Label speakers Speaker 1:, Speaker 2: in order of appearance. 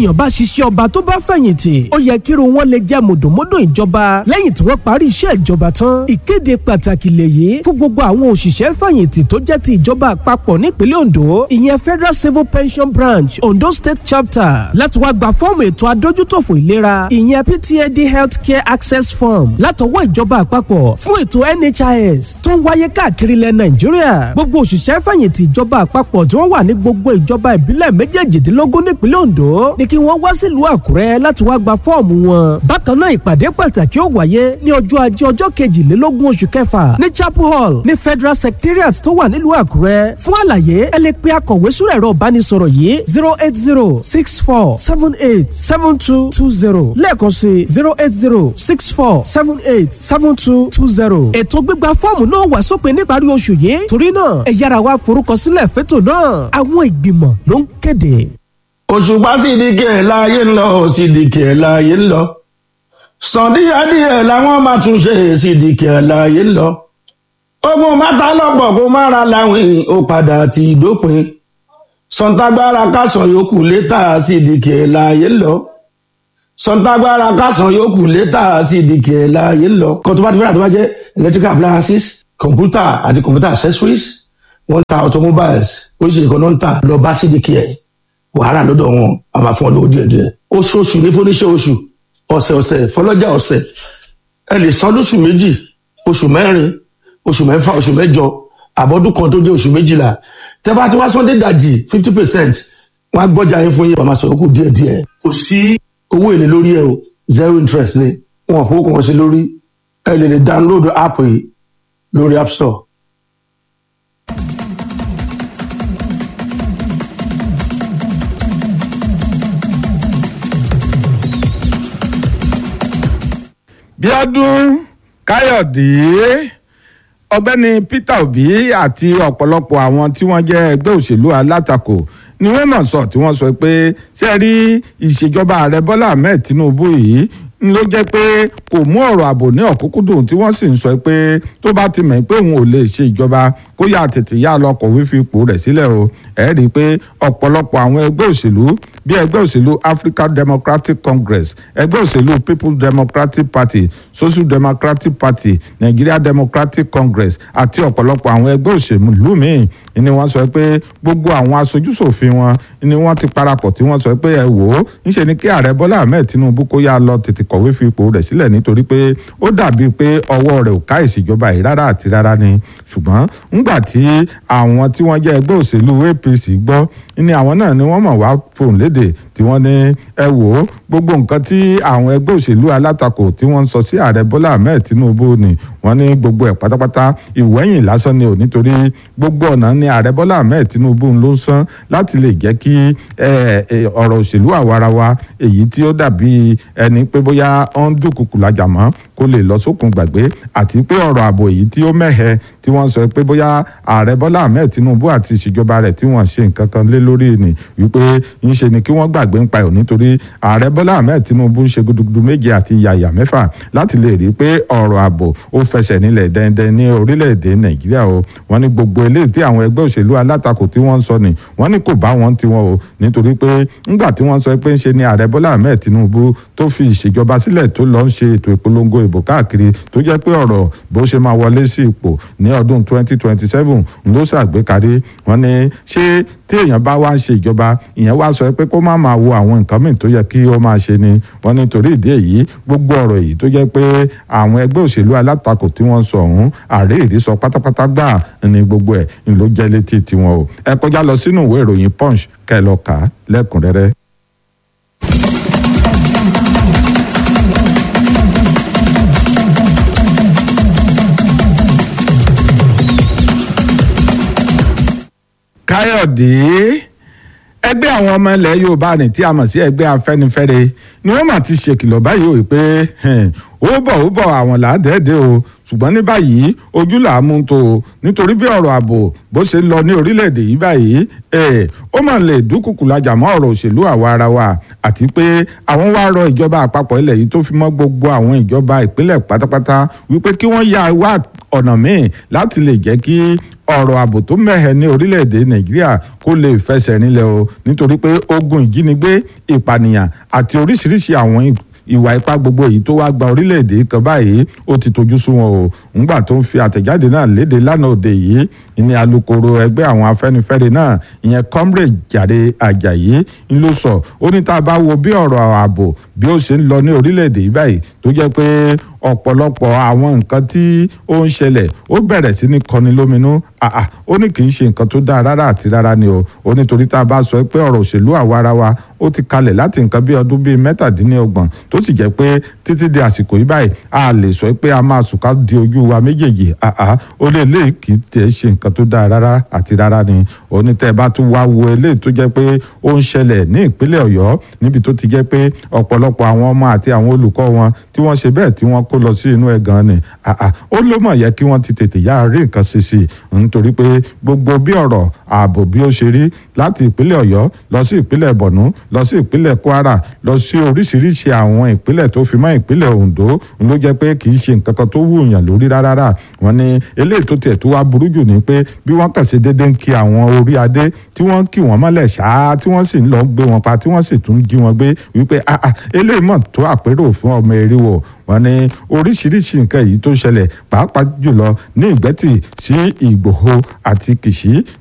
Speaker 1: èèyàn bá ṣiṣẹ́ ọba tó bá fẹ̀yìntì ó yẹ kírun wọn lè jẹ́ mùdùnmúdùn ìjọba lẹ́yìn tí wọ́n parí iṣẹ́ ìjọba tán ìkéde pàtàkì lèyí fún gbogbo àwọn òṣìṣẹ́ fẹ̀yìntì tó jẹ́ ti ìjọba àpapọ̀ nípínlẹ̀ Ondo ìyẹn Federal Civil Pension Branch Ondo State Chapter láti wá gba fọ́ọ̀mù ètò adójútòfò ìlera ìyẹn PTAD Health Care Access Form látọwọ́ ìjọba àpapọ̀ fún ètò NHIS tó ń wáyé káàkiri ilẹ̀ Nàìjíríà gbogbo òṣìṣẹ́ fẹ̀yìntì ìjọba àpapọ̀ tí wọ́n wà ní gbogbo ìjọba ìbílẹ̀ méjèèjìdínlógún nípínlẹ̀ Ondo ní kí wọ́n wá sílùú Àkúrẹ́ láti wá gba fọ́ọ̀mù wọn bákan náà ìpàdé pàtàkì ó wáyé ní ọjọ́ ajé ọjọ́ kejìlélógún oṣù kẹfà ní Chapel Hall ní Federal Secretariat tó wà nílùú Àkúrẹ́ fún àlàyé ẹ lè pe akọ̀wé sórí ẹ̀rọ ìbánisọ̀rọ̀ yìí zero eight zero six four seven eight seven two two zero lẹ́ẹ̀kan sí zero eight zero six four seven eight seven two two zero. ètò gbígba fọ́ọ̀mù náà wà sópin níparí oṣù yìí torí náà ẹ yára wá forúkọsílẹ̀ fẹ́tò náà àwọn ìgbìmọ̀ ló ń kéde.
Speaker 2: òṣùpá sídìkì ẹ̀ láàyè ń lọ sídìkì ẹ̀ láàyè ń lọ sàndíyàdíyẹ làwọn máa tún ṣe sídìkì ẹ̀ láàyè ń lọ ogun mátà lọ́pọ̀ kó má ra láwìn ó padà ti dópin sọ̀ǹtàgbára kásán yòókù létà sídìkì ẹ̀ láàyè ń lọ sọ̀ǹtàgbára kásán yòókù létà sídìkì ẹ̀ láàyè ń lọ kó tó bá ti fẹ́ràn tó bá jẹ́ electrical appliances computer àti computer accessories wọ́n ń ta automobiles oríṣiríṣi kan náà ń tà lọ bá sídìkì ẹ̀ wàhálà lọ́dọ̀ wọn a máa fún ọ lówó díẹ̀ díẹ̀ oṣooṣù ní fúnníṣẹ́ oṣù ọ̀sẹ̀ ọ̀sẹ̀ fọlọ́jà ọ̀sẹ̀ ẹ lè san lóṣù méjì oṣù mẹ́rin oṣù mẹ́fà oṣù mẹ́jọ àbọ̀dún kan tó jẹ́ oṣù méjìlá tẹ́ bá ti wá sọ́ndé dàjì fifty percent wọ́n á gbọ́jà yín fún yín wọ́n máa sọ̀rọ̀ kù díẹ̀ díẹ̀ kò sí owó èlé lórí ẹ o zero interest ni wọn kò kàn sí lórí ẹ lè lè download app yìí lórí app store.
Speaker 3: bíọ́dún káyọ̀dé ọ̀gbẹ́ni peter obi àti ọ̀pọ̀lọpọ̀ àwọn tí wọ́n jẹ́ ẹgbẹ́ òṣèlú alátakò ni wọ́n mọ̀ sọ tí wọ́n sọ pé ṣé ẹ rí ìṣèjọba ààrẹ bọ́lá ahmed tinubu yìí ń ló jẹ́ pé kò mú ọ̀rọ̀ ààbò ní ọ̀kúnkúndùn tí wọ́n sì ń sọ pé tó bá ti mọ̀ pé òun ò lè ṣe ìjọba kó yà tètè yá lọ kọ̀wé fi ipò rẹ̀ sílẹ̀ o ẹ̀ rí i pé ọ̀pọ̀lọpọ̀ àwọn ẹgbẹ́ òṣèlú bí ẹgbẹ́ òṣèlú African Democratic Congress ẹgbẹ́ òṣèlú People's Democratic Party Social Democratic Party Nigeria Democratic Congress àti ọ̀pọ̀lọpọ̀ àwọn ẹgbẹ́ òṣèlú míì ni wọ́n sọ pé gbogbo àwọn aṣojúṣòfin wọn ni wọ́n ti parapọ̀ tí wọ́n sọ pé ẹ wò ó ńṣe ni kí ààrẹ Bọ́lá Ahmed Tinubu kó yá lọ tètè kọ̀wé fi ipò rẹ̀ sílẹ̀ nítorí pé ó dàbí pé ọwọ́ rẹ̀ ò ká ìṣèjọba yìí rárá àti rárá ni ṣùgbọ́n ńgbà tí àwọn tí wọ́n jẹ́ ẹgbẹ́ òṣèlú APC gbọ́ ni àwọn náà ni wọ́n mọ̀ wá fòun léde tí wọ́n ní ẹ wò ó gbogbo nǹkan tí àwọn ẹgbẹ́ òṣèlú alátakò tí wọ́n ń sọ sí ààrẹ Bọ́lá Ahmed Tinubu ni wọ́n ní gbogbo ẹ̀ pátápátá ìwẹ́yìn lásán ni ò nítorí gbogbo ọ̀nà ni ààrẹ Bọ́lá Ahmed Tinubu ló ń san láti lè jẹ́ kí ọ̀rọ̀ òṣèlú àwarawa èyí tí ó dàbí ẹni pé bóyá ó ń dúnkùkù lájà mọ́ kó lè lọ sókun gbàgbé àti pé ọ̀rọ̀ ààbò èyí tí ó mẹ́hẹ tí wọ́n sọ pé bóyá ààrẹ Bọ́lá Ahmed Tinubu àti ìṣèjọba rẹ̀ tí wọ́n ṣe nǹkan kan lé lórí ni wípé ń ṣe ni kí wọ́n gbàgbé ń pa ẹ̀ nítorí ààrẹ Bọ́lá Ahmed Tinubu ń ṣe gudugudu méje àti yàyà mẹ́fà láti lè rí i pé ọ̀rọ̀ ààbò ó fẹsẹ̀ nílẹ̀ dẹ́ndẹ́n ní orílẹ̀-èdè Nàìjíríà o wọ́n ní gbogbo eléyìí tí àwọn ẹgbẹ́ òṣèlú alátakò tí wọ́n ń sọ ni wọ́n ní kò bá wọn tiwọn o nítorí pé ńgbà tí wọ́n sọ pé ń ṣe ni ààrẹ Bọ́lá Ahmed Tinubu tó fi ìṣèjọba sílẹ̀ tó lọ ń ṣe ètò ìpolongo ìbò káàkiri tó jẹ́ pé ọ̀rọ̀ bó ṣe máa wọlé sí ipò ní ọdún 2027 ló ṣàgbékarí wọ́n ní ṣé tí èèyàn bá wá ń ṣe ìjọba ìyẹn wá sọ pé kó má máa wo àwọn nǹkan míì tó yẹ kí ó máa ṣe ni wọ́n ní torí ìdí èyí gbogbo ọ̀rọ̀ èyí tó jẹ́ pé àwọn ẹgbẹ́ òṣèlú alátakò tí wọ́n sọ ọ̀hún àárẹ ìrísọ pátápátá gbà ní gbogbo ẹ̀ ń ló jẹ́ létí tiwọn o ẹ kọjá lọ sínú ìwé ìròyìn punch kẹ́ ẹ lọ kà á lẹ́kùnrẹ́rẹ́. káyọ̀dé ẹgbẹ́ àwọn ọmọ ilẹ̀ yorùbá ní tí a mọ̀ sí ẹgbẹ́ afẹ́nifẹ́re ni wọ́n mà ti ṣèkìlọ̀ báyìí o pé ó bọ̀ ó bọ̀ àwọn làádẹ́ẹ̀dẹ́ o ṣùgbọ́n ní báyìí ojú là á mú tó o nítorí bí ọ̀rọ̀ ààbò bó ṣe lọ ní orílẹ̀-èdè yìí báyìí ó mà lè dúkùkù lajà mọ́ ọ̀rọ̀ òṣèlú àwa ara wa àti pé àwọn wá rọ ìjọba àpapọ̀ ilẹ̀ yìí tó fi mọ́ gbogbo àwọn ìjọba ìpínlẹ̀ pátápátá wípé kí wọ́n ya wá ọ̀nà míì láti lè jẹ́ kí ọ̀rọ̀ ààbò tó mẹ́hẹ̀ ní orílẹ̀-èdè nàìjíríà kó lè fẹsẹ̀ rinlẹ̀ o nítorí pé ogun ìjínigbé ìpànìyàn àti oríṣiríṣi àwọn ìwà ipá gbogbo èyí tó wá gba orílẹ̀-èdè kan báyìí ó ti tojú sú wọn o ńgbà tó ń fi àtẹ̀jáde náà léde lánàá òde yìí ní alukoro ẹgbẹ́ àwọn afẹ́nifẹ́re náà ìyẹn comrade jàre ajayi ń ló sọ ó ní tá a bá wo bí ọ̀rọ̀ ààbò bí ó ṣe ń lọ ní orílẹ̀-èdè yìí báyìí tó jẹ́ pé ọ̀pọ̀lọpọ̀ àwọn nǹkan tí ó ń ṣẹlẹ̀ ó bẹ̀rẹ̀ sí ní kọni lóminú àà ó ní kì í ṣe nǹkan tó dáa rárá àti rárá ni o ó nítorí tá a bá sọ pé ọ̀rọ̀ òṣèlú àwa ara wa ó ti kalẹ̀ láti nǹkan bí ọdún bíi mẹ́tàdínlọ́gbọ̀n tó sì jẹ́ pé títí di àsìkò yìí báyìí a lè sọ pé a máa sùn ká di ojú wa méjèèjì àà ó lè lè kì í tẹ̀ ṣe nǹkan tó dáa rárá àti rárá ni ó ní tẹ́ ẹ bá tún wá wo eléyìí tó jẹ́ pé ó ń ṣẹlẹ̀ ní ìpínlẹ̀ ọ̀yọ́ níbi tó ti jẹ́ pé ọ̀pọ̀lọpọ̀ àwọn ọmọ àti àwọn olùkọ́ wọn tí wọ́n ṣe bẹ́ẹ̀ tí wọ́n kó lọ sí inú ẹ̀ gan ni àà ó ló mọ̀ yẹ kí wọ́n ti tètè yá rí nǹkan ṣe sí i nítorí pé gbogbo bí ọ̀rọ̀ ààbò bí ó ṣe rí láti ìpínlẹ̀ ọ̀yọ́ lọ sí ìpínlẹ̀ borno lọ sí ìpínlẹ̀ kwara lọ sí oríṣiríṣi àwọn ìpínlẹ̀ tó fi mọ́ ìpínlẹ̀ ondo ló jẹ́ pé kì í ṣe nǹkan kan tó wùyàn lórí rárá wọ́n ní eléyìí tó tiẹ̀ tó wá burú jù ni pé bí wọ́n kàn ṣe déédéé ń kí àwọn orí adé tí wọ́n kí wọ́n mọ́lẹ̀ ṣáá tí wọ́n sì ń lọ gbé wọn pa tí wọ́n sì tún jí wọn gbé wípé eléyìí mọ̀ tó àpérò fún ọmọ eriwo wọ́n ní oríṣiríṣi nǹkan èyí tó ṣẹlẹ̀ pàápàá jùlọ ní ìgbẹ́tì sí ìgbòho àti kìṣí